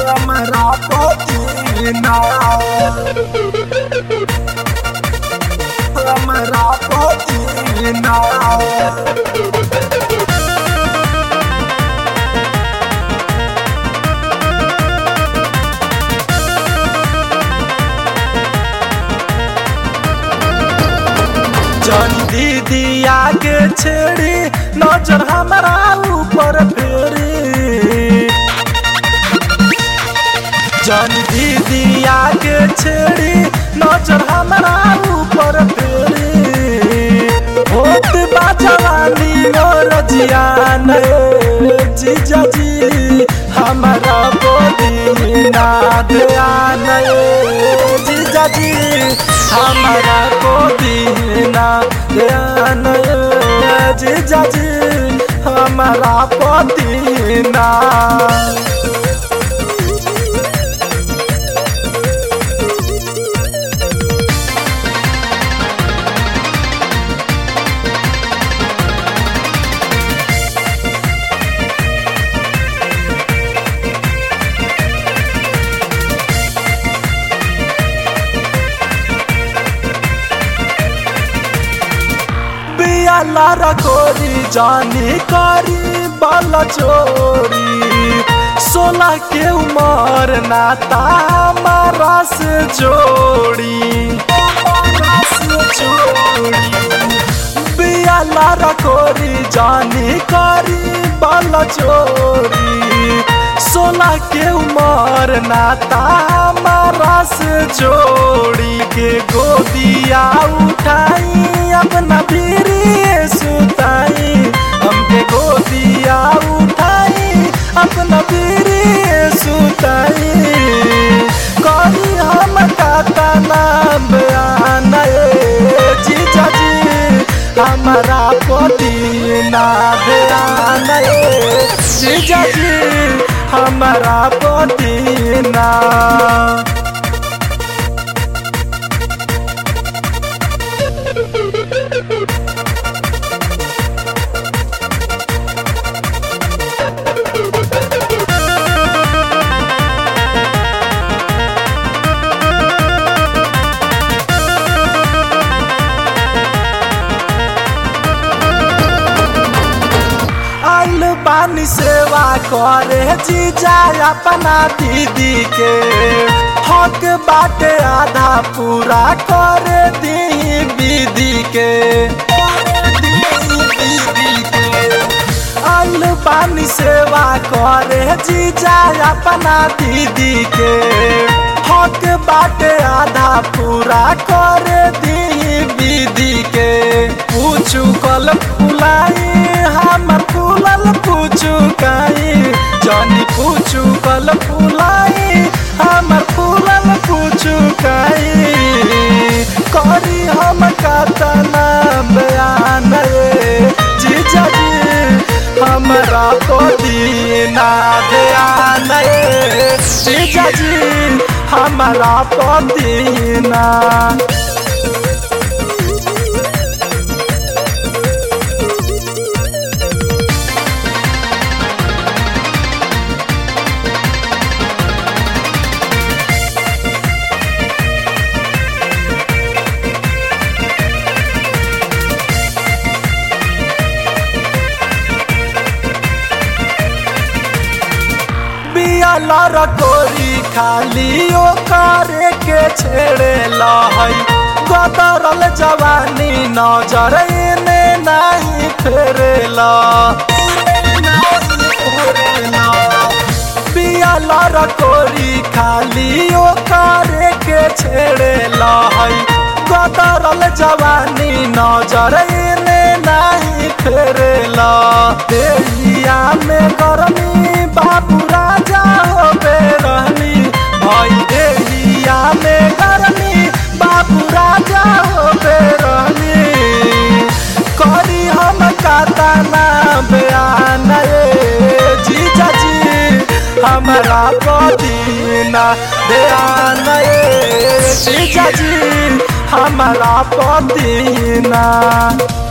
हमरा पदीना हमरा पदीना जन दीदी आगे छेड़ी नजर हमारा ऊपर फेरी जन दीदी आगे छेड़ी नजर हमारा ऊपर फेरी होत बाजवानी और जियान जीजा जी हमारा बोली ना ध्यान जीजा जी हमारा बोली ना ध्यान जीजा जी हमारा पति ना बियाला रखोरी जानी करी बल चोरी सोलह के उमर नाता हमारा से जोड़ी हमारा से जोड़ी बियाला रखोरी जानी करी बल चोरी सोलह के उमर नाता हमारा से जोड़ी के गोदिया उठाई अपना पीरी सुताई हमके गोदिया उठाई अपना पीरी सुताई करी हम काता नाम बयान जीजा जी हमारा पति ना ध्यान जीजा जी हमारा पति ना आइल बानी सेवा करे जीजा अपना दीदी के हक बाटे आधा पूरा करे दी दीदी के आइल बानी सेवा करे जीजा अपना दीदी के हक बाटे आधा पूरा करे दी दीदी के पूछू कल फुलाई हम फूलल पूछू काई जानी पूछू कल फुलाई हम फूलल पूछू काई करी हम कातना बयान जीजा जी हमरा को दीना ध्यान जीजा जी हमारा को दीना बियाला रकोरी खाली ओ करे के छेड़े लहई गदरल जवानी नजर ने नहीं फेरेला बियाला रकोरी खाली ओ करे के छेड़े लहई गदरल जवानी नजर ने नहीं फेरेला देहिया में गरमी बाबू राजा हो बेरहनी भाई देहिया में गरमी बाबू राजा हो बेरहनी करी हम कातना बयान जीजा जी हमारा पदीना ध्यान जीजा जी हमारा पदीना